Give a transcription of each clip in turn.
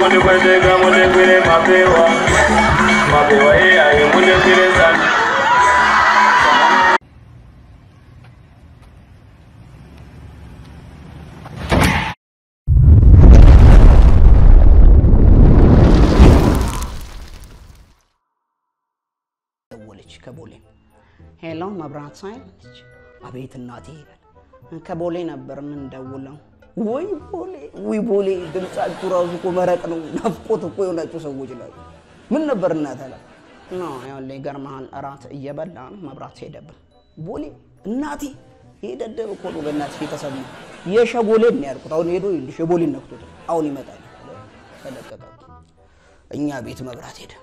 mude kweteka mude kwire mapewa mapewa ye ayi mude kwire sana ደወለች ከቦሌ ሄሎ መብራት ሳይለች አቤት እናቴ ይላል ከቦሌ ነበር የምንደውለው ወይ ቦሌ ወይ ቦሌ ድምጻችሁ ራሱ እኮ መረቅ ነው ናፍቆት እኮ የሆናችሁ ሰዎች ናቸው ምን ነበር እናት አለ ኖ ያለ ይገርምሃል እራት እየበላን መብራት ሄደብን ቦሌ እናቴ ይሄ ደደብ እኮ ነው በእናትሽ የተሰማ የሸጎሌን ነው ያልኩት አሁን ሄዶ ይኸውልሽ የቦሌን ነክቶት አሁን ይመጣል ተለቀቀ እኛ ቤት መብራት ሄደ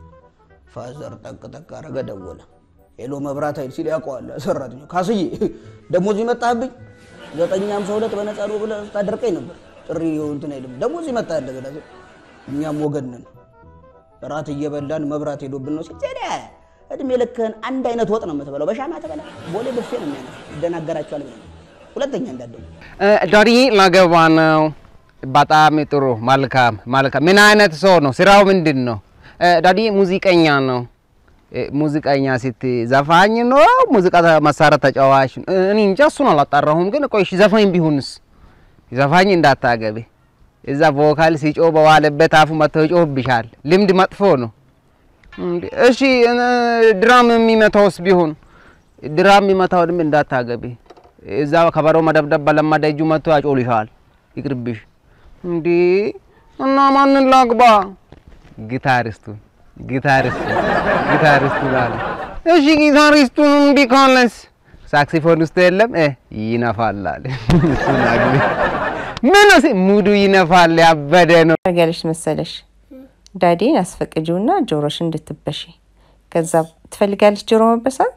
ፋዘር ጠቅ ጠቅ አረገ ደወለ ሄሎ መብራት ኃይል ሲል ያውቀዋል ሰራተኛው ካስዬ ደሞዝ ይመጣህብኝ ዘጠኝ ሃምሳ ሁለት በነፃ ነው ብለህ ታደርቀኝ ነበር ጥሪ እንትን አይልም ደሞዝ ይመጣህ እንደገና ሲል እኛም ወገን ነን እራት እየበላን መብራት ሄዶብን ነው ሲል ዜዳ እድሜ ልክህን አንድ አይነት ወጥ ነው የምትበላው በሻማ ተበላ ቦሌ ብፌ ነው የሚያነሳ ይደናገራቸዋል ብለህ ሁለተኛ እንዳትደውል ዳዲ ላገባ ነው። በጣም ጥሩ መልካም መልካም። ምን አይነት ሰው ነው? ስራው ምንድን ነው? ዳዲ ሙዚቀኛ ነው። ሙዚቀኛ ስት ዘፋኝ ነው? ሙዚቃ መሳሪያ ተጫዋች ነው? እኔ እንጃ እሱን አላጣራሁም። ግን ቆይ እሺ ዘፋኝ ቢሆንስ? ዘፋኝ እንዳታገቢ። እዛ ቮካል ሲጮ በዋለበት አፉ መጥቶ ይጮህብሻል። ልምድ መጥፎ ነው። እንዴ እሺ ድራም የሚመታውስ ቢሆን ድራም የሚመታው ድም እንዳታገቢ። እዛ ከበሮ መደብደብ በለመደ እጁ መጥቶ ያጮልሻል። ይቅርብሽ። እንዴ እና ማንን ላግባ? ጊታሪስቱን ጊታሪስቱን ጊታሪስቱን አለ። እሺ ጊታሪስቱን እምቢ ካለስ ሳክሲፎኒስቱ የለም እ ይነፋል አለ። እሱን አግቢ። ምን ሲ ሙዱ ይነፋል። ያበደ ነው። ያርጋልሽ መሰለሽ ዳዲን አስፈቅጂውና ጆሮሽ እንድትበሺ ከዛ ትፈልጋለሽ ጆሮ መበሳት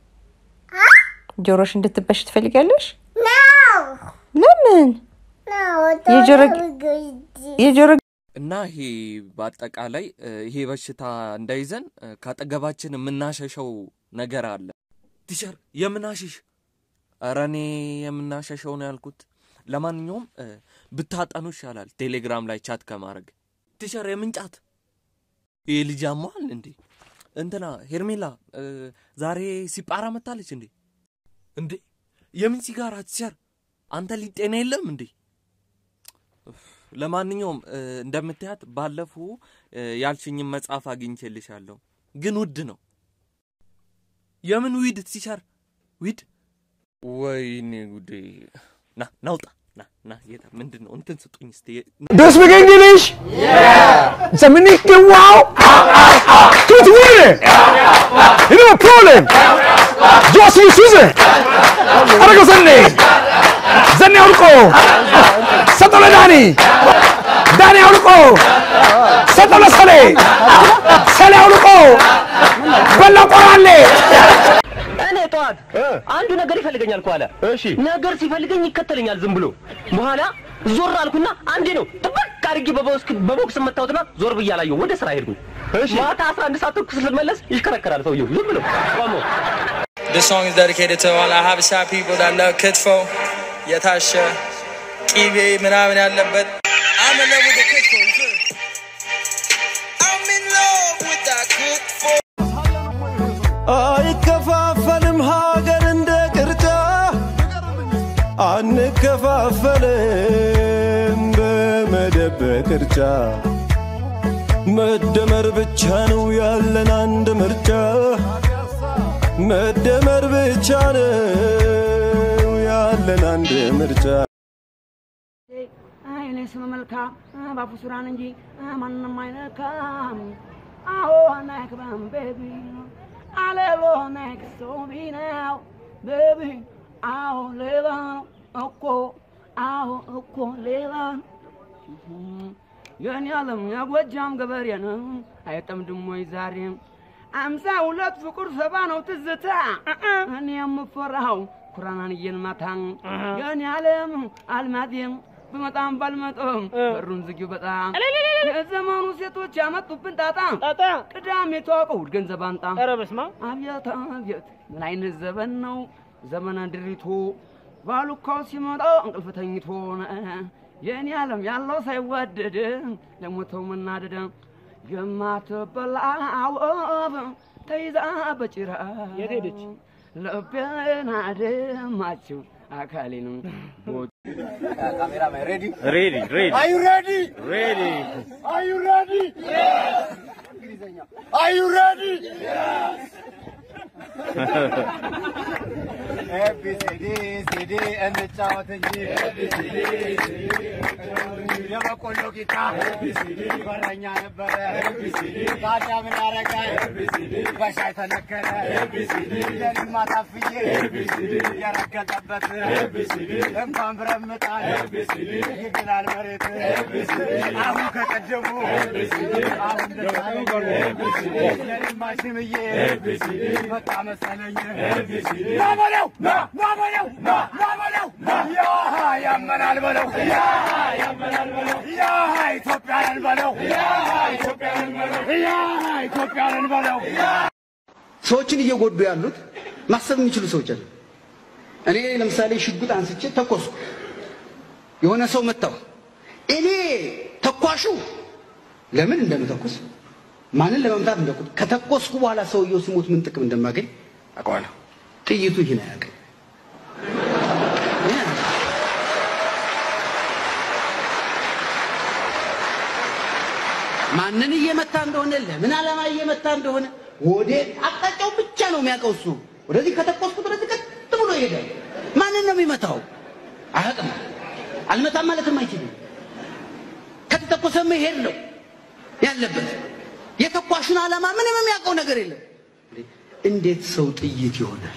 ጆሮሽ እንድትበሽ ትፈልጋለሽ ለምን የጆሮ የጆሮ እና ይሄ በአጠቃላይ እ፣ ይሄ በሽታ እንዳይዘን እ፣ ካጠገባችን የምናሸሸው ነገር አለ። ቲቸር የምናሸሽ ኧረ እኔ የምናሸሸው ነው ያልኩት። ለማንኛውም እ፣ ብታጠኑ ይሻላል ቴሌግራም ላይ ቻት ከማድረግ። ቲቸር የምንጫት ይህ ልጅ አሟል እንዴ? እንትና ሄርሜላ እ፣ ዛሬ ሲጳራ መታለች እንዴ? እንዴ የምን ሲጋራ ቲቸር? አንተ ሊጤና የለም እንዴ? ለማንኛውም እ፣ እንደምታያት ባለፉ እ፣ ያልሽኝን መጽሐፍ አግኝቼልሻለሁ፣ ግን ውድ ነው። የምን ዊድ ቲቸር? ዊድ? ወይኔ ጉዴ! ና ናውጣ ና ና ጌታ ምንድን ነው እንትን ስጡኝ እስቲ Do you speak English? Yeah. Dominique wow. Good winner. You know a problem. Josie Susan. Arago Sunday. Zanni Urko. Satola Dani. Dani Urko. Satola Sale. Sale Urko. Bella Korale. እኔ ጠዋት አንዱ ነገር ይፈልገኛል እኮ አለ። እሺ ነገር ሲፈልገኝ ይከተለኛል ዝም ብሎ። በኋላ ዞር አልኩና አንዴ ነው ጥብቅ አድርጌ በቦክስ በቦክስ መታወትና ዞር ብዬ አላየሁም። ወደ ስራ ሄድኩኝ። ማታ 11 ሰዓት ተኩል ስመለስ ይሽከረከራል ሰውየው ዝም ብሎ ቆሞ። This song is dedicated to all our Habesha people that love Kitfo, Yatasha, Kibe, ምናምን ያለበት I'm in love with the Kitfo, you feel me? I'm in love with that Kitfo. አይከፋፈልም ሀገር እንደ ቅርጫ አንከፋፈልም በመደብ በቅርጫ መደመር ብቻ ነው ያለን አንድ ምርጫ መደመር ብቻ ነው ያለን አንድ ምርጫ እኔ ስም መልካም ባፉ ሱራን እንጂ ማንም አይነካም። አዎ ነክበም ቤቢ አሌሎ ነክሶ ቢነው ቤቢ አዎ ሌላ ነው እኮ አዎ እኮ ሌላ ነው። የኔ ዓለም የጎጃም ገበሬ ነው አይጠምድም ወይ ዛሬም አምሳ ሁለት ፍቁር ሰባ ነው ትዝታ እኔ የምፈራው ኩራናንዬን ማታ የኔ ዓለም አልማዜም ብመጣም ባልመጣም በሩን ዝጊው በጣም የዘመኑ ሴቶች ያመጡብን ጣጣ ቅዳሜ ተዋቀው እሑድ ገንዘብ አንጣ ኧረ በስመ አብ አብየት አብየት ምን አይነት ዘመን ነው ዘመነ ድሪቶ ባሉካው ሲመጣ እንቅልፍ ተኝቶ የእኔ ዓለም ያለው ሳይወደድ ለሞተው መናደድ የማትበላ ወፍ ተይዛ በጭራ የት ሄደች? ልቤን አደማችው አካሌንም Ready, ready. Are you ready? Ready. Are you ready? Are you ready? ኤቢሲዲ ሲዲ እንጫወት እንጂ የበቆሎ ቂጣ በረኛ ነበረ ታዲያ ምን ያረጋል በሻይ ተነከረ ለልማ ታፍዬ የረገጠበት እንኳን ብረምጣል ይግላል መሬት አሁን ከቀደሙ አሁን ለልማ ሽምዬ በቃ መሰለኝ ና በለው ና ና በለው ና ና በለው ያሃ ያመናል በለው ያሃ ያመናል በለው ያሃ ኢትዮጵያንን በለው ያሃ ኢትዮጵያንን በለው ያሃ ኢትዮጵያንን በለው ሰዎችን እየጎዱ ያሉት ማሰብ የሚችሉ ሰዎች አሉ። እኔ ለምሳሌ ሽጉጥ አንስቼ ተኮስኩ፣ የሆነ ሰው መታው። እኔ ተኳሹ ለምን እንደምተኩስ ማንን ለመምታት እንደኩት ከተኮስኩ በኋላ ሰውየው ሲሞት ምን ጥቅም እንደማገኝ አውቀዋለሁ። ጥይቱ ይህን አያውቅም። ማንን እየመታ እንደሆነ ለምን ዓላማ እየመታ እንደሆነ ወደ አቅጣጫው ብቻ ነው የሚያውቀው እሱ። ወደዚህ ከተኮስኩት ወደዚህ ቀጥ ብሎ ይሄዳል። ማንን ነው የሚመታው? አያውቅም። አልመታም ማለትም አይችልም። ከተተኮሰ መሄድ ነው ያለበት። የተኳሹን ዓላማ ምንም የሚያውቀው ነገር የለም። እንዴት ሰው ጥይት ይሆናል?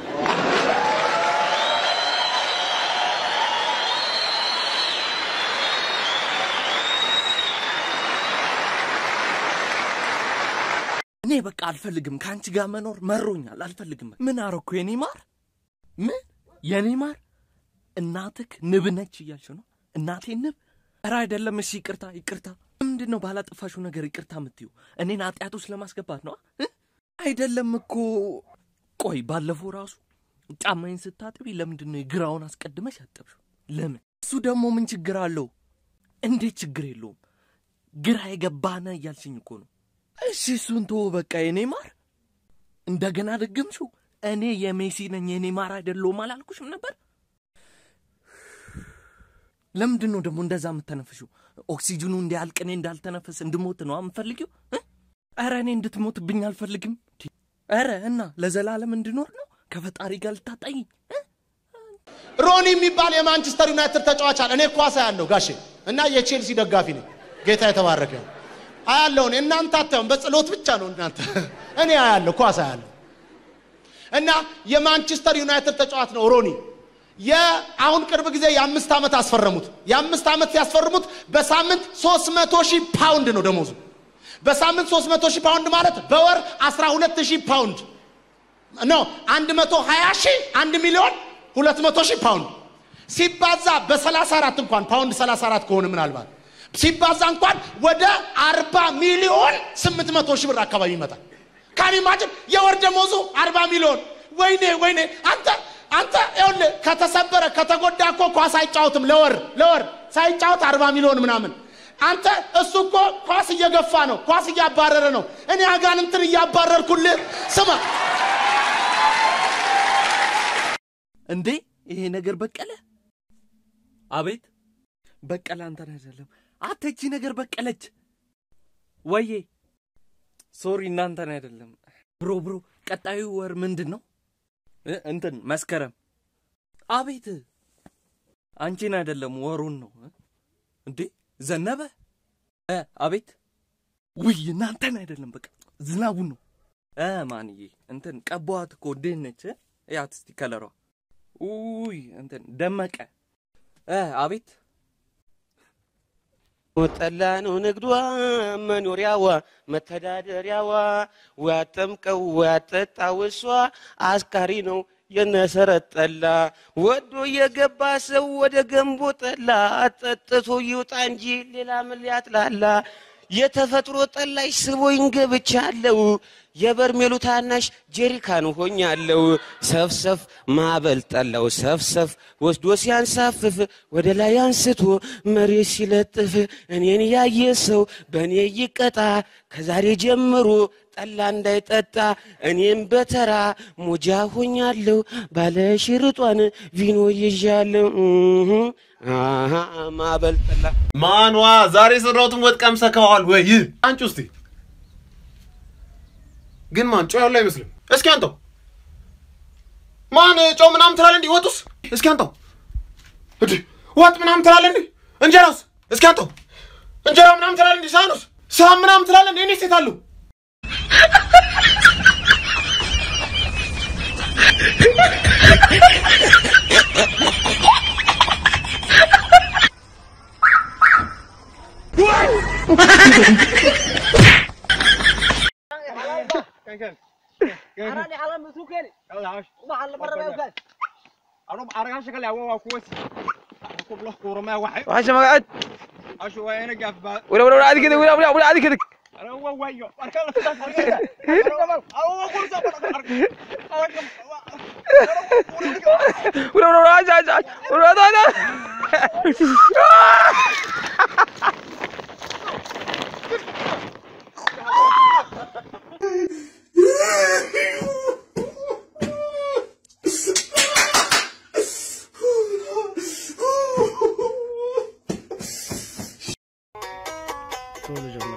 እኔ በቃ አልፈልግም ከአንቺ ጋር መኖር መሮኛል። አልፈልግም። ምን አረኩ? የኔ ማር ምን የኔ ማር እናትክ ንብ ነች እያልሽ ነው? እናቴ ንብ? ኧረ አይደለም። እሺ ይቅርታ ይቅርታ። ምንድን ነው ባላጠፋሽው ነገር ይቅርታ የምትዩ? እኔን ኃጢአት ውስጥ ለማስገባት ነው? እ? አይደለም እኮ ቆይ፣ ባለፈው ራሱ ጫማዬን ስታጥቢ ለምንድን ነው የግራውን አስቀድመሽ ያጠብሽው? ለምን? እሱ ደግሞ ምን ችግር አለው? እንዴት ችግር የለውም? ግራ የገባነ እያልሽኝ እኮ ነው። እሺ እሱን ተወው በቃ የኔ ማር። እንደገና ደገምሽው። እኔ የሜሲ ነኝ የኔ ማር አይደለሁም አላልኩሽም ነበር? ለምንድን ነው ደግሞ እንደዛ የምተነፍሽው? ኦክሲጅኑ እንዲያልቅ እኔ እንዳልተነፈስ እንድሞት ነው የምፈልጊው? እ? ኧረ እኔ እንድትሞትብኝ አልፈልግም። ኧረ እና ለዘላለም እንድኖር ነው ከፈጣሪ ጋር ልታጣይኝ ሮኒ የሚባል የማንቸስተር ዩናይትድ ተጫዋች አለ። እኔ ኳስ አያለሁ ጋሼ እና የቼልሲ ደጋፊ ነኝ። ጌታ የተባረከ ይሁን። አያለሁ እኔ እናንተ አታዩም፣ በጸሎት ብቻ ነው እናንተ። እኔ አያለሁ ኳስ አያለሁ እና የማንቸስተር ዩናይትድ ተጫዋች ነው ሮኒ። የአሁን ቅርብ ጊዜ የአምስት ዓመት አስፈረሙት። የአምስት ዓመት ሲያስፈርሙት በሳምንት 300 ሺህ ፓውንድ ነው ደሞዙ። በሳምንት 300 ሺህ ፓውንድ ማለት በወር 12 ሺህ ፓውንድ ነው። 120 ሺህ 1 ሚሊዮን 200 ሺህ ፓውንድ ሲባዛ በ34 እንኳን ፓውንድ 34 ከሆነ ምናልባት ሲባዛ እንኳን ወደ 40 ሚሊዮን 800 ሺህ ብር አካባቢ ይመጣል። ካን ኢማጅን የወር ደሞዙ 40 ሚሊዮን። ወይኔ ወይኔ አንተ አንተ ይኸውልህ ከተሰበረ ከተጎዳ እኮ ኳስ አይጫወትም ለወር ለወር ሳይጫወት 40 ሚሊዮን ምናምን አንተ እሱ እኮ ኳስ እየገፋ ነው፣ ኳስ እያባረረ ነው። እኔ አጋንንትን እያባረርኩልህ ስማ እንዴ ይሄ ነገር በቀለ አቤት በቀለ አንተን አይደለም አተቺ ነገር በቀለች ወዬ ሶሪ እናንተን አይደለም ብሮ ብሮ ቀጣዩ ወር ምንድን ነው እ እንትን መስከረም አቤት አንቺን አይደለም ወሩን ነው እ? እንዴ ዘነበ እ አቤት ውይ እናንተን አይደለም በቃ ዝናቡን ነው እ ማንዬ እንትን ቀቧት እኮ ድህነች እ? ያት እስቲ ከለሯ ውይ እንትን ደመቀ እ አቤት ጠላ ነው ንግዷ መኖሪያዋ መተዳደሪያዋ ዋጠምቀው ዋጠጣው እሷ አስካሪ ነው የነሰረት ጠላ ወዶ የገባ ሰው ወደ ገንቦ ጠላ ጠጥቶ ይውጣ እንጂ ሌላ ምን ሊያጥላላ የተፈጥሮ ጠላሽ ስቦኝ ገብቻለሁ። የበርሜሉ ታናሽ ጀሪካን ሆኛለሁ። ሰፍሰፍ ማዕበል ጠላው ሰፍሰፍ ወስዶ ሲያንሳፍፍ ወደ ላይ አንስቶ መሬት ሲለጥፍ እኔን ያየ ሰው በእኔ ይቀጣ። ከዛሬ ጀምሮ ጠላ እንዳይጠጣ እኔም በተራ ሞጃ ሆኛለሁ። ባለ ሽርጧን ቪኖ ይዣለሁ። እህ አሃ ማዕበል ጠላ ማኗ ዛሬ የሰራሁትን ወጥ ቀምሰከዋል ወይ? አንቺ ውስቲ ግን ማን ጨው ያለው አይመስልም። እስኪ አንተው ማን ጨው ምናምን ትላለህ እንዲህ ወጡስ? እስኪ አንተው እንዴ ወጥ ምናምን ትላለህ እንዲህ እንጀራውስ? እስኪ አንተው እንጀራ ምናምን ትላለህ እንዲህ ሳህኑስ? ሳህን ምናምን ትላለህ እንዲህ እኔ ሴት አለሁ وحش ما قعد ولا ولا ولا عادي كده ولا ولا ولا عادي كده ولا ولا ولا عادي عادي عادي ولا ولا عادي ቶሎ ጀምረው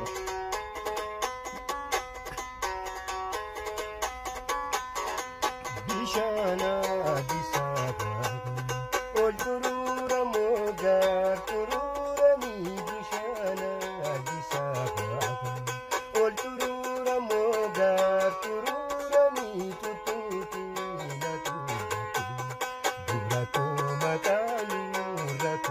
ቢሻና አዲስ አበባ ኦልቱሩረ ሞጋር ቱሩረሚ ቢሻና አዲስ አበባ ኦልቱሩረ ሞጋር ቱሩረሚ ቱቱቱ ለቱ ዱራቶ መቃሉ ረቱ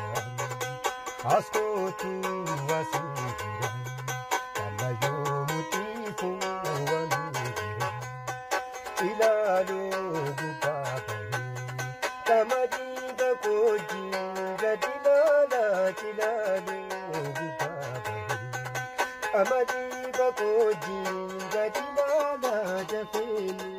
አስኮቱ ዋሱራ ካላዮ ሙጢፉ ወኑራ ilaalo gubaabale qamadi bakoji gadilaala cilaalo gubaabale qamadi bakoji gadilaala jafeeni